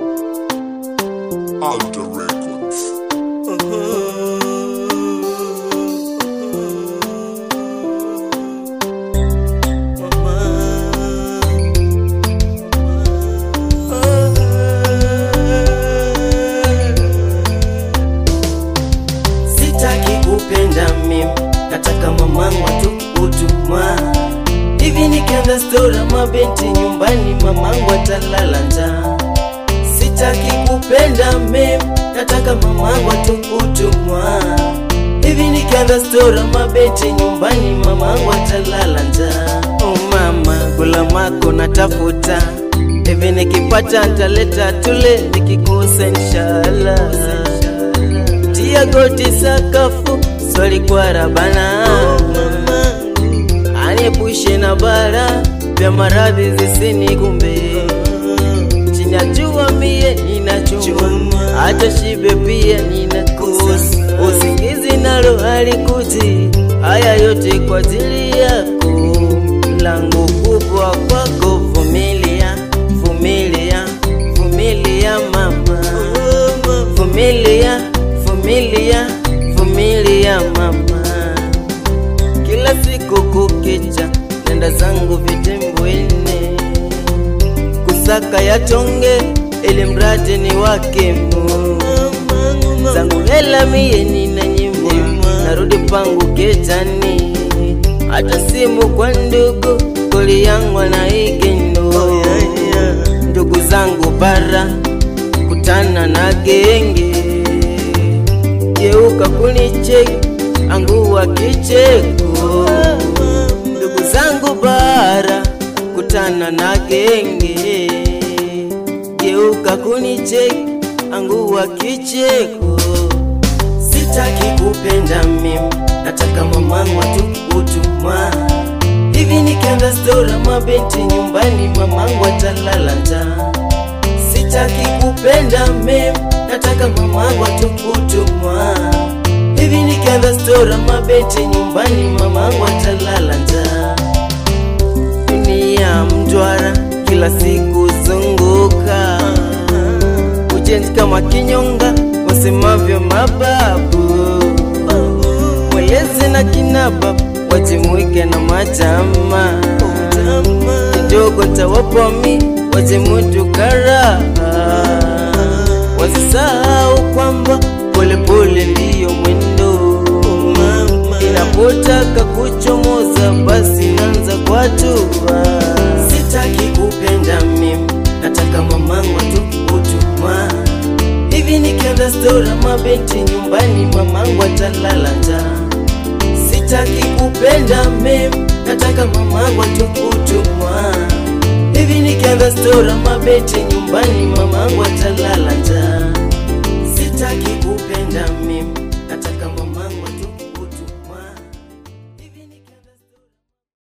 Alter Records. Sitaki kupenda mimi, nataka mamangu tu kutumwa. Hivi nikianza stora mabenti nyumbani, mamangu atalala njaa. Sitaki kupenda mimi, nataka mamangu tu kutumwa. Hivi nikianza stora mabenti nyumbani, mamangu atalala njaa. Oh mama, kula mako natafuta hivi nikipata ntaleta tule, nikikosa inshallah tia goti sakafu, swali kwa Rabana aniepushe na bara vya maradhi zisinikumbe. Chini ya jua mie ninachuma, hata shibe pia ninakosa. Usingizi nalo halikuti, haya yote kwa ajili yako. Langu kubwa kwako, vumilia, vumilia, vumilia mama, vumilia, vumilia, vumilia mama kila siku kukicha, nenda zangu vitembwene kusaka yatonge, ili mradi ni wake Mungu. zangu hela mie nina nyimbo, narudi pangu ketani, hata simu kwa ndugu koli yangu anaigendo ndugu zangu bara kutana na genge geuka kunicheki angua kicheko ndugu zangu bara kutana na genge geuka kunicheki angua kicheko sitaki kupenda mimi nataka mamangu tu kutuma hivi nikianza stora mabenti nyumbani mamangu atalala njaa sitaki kupenda mimi nataka mamangu tu kutuma hivi nikianza stora mabeti nyumbani mamangu atalala njaa dunia mjwara kila siku zunguka ujenzi kama kinyonga wasemavyo mababu mwelezi na kinaba wajimwike na majama kidogo tawapomi wajimutu karaha wasisahau kwamba polepole ndiyo mwendo inapotaka kuchomoza basi nanza kwa hatua sitaki kupenda mimi nataka mamangu tu kutuma hivi nikianza stora mabenti nyumbani mamangu atalala njaa sitaki kupenda mimi nataka mamangu tu kutuma hivi nikianza stora mabenti nyumbani mamangu atalala njaa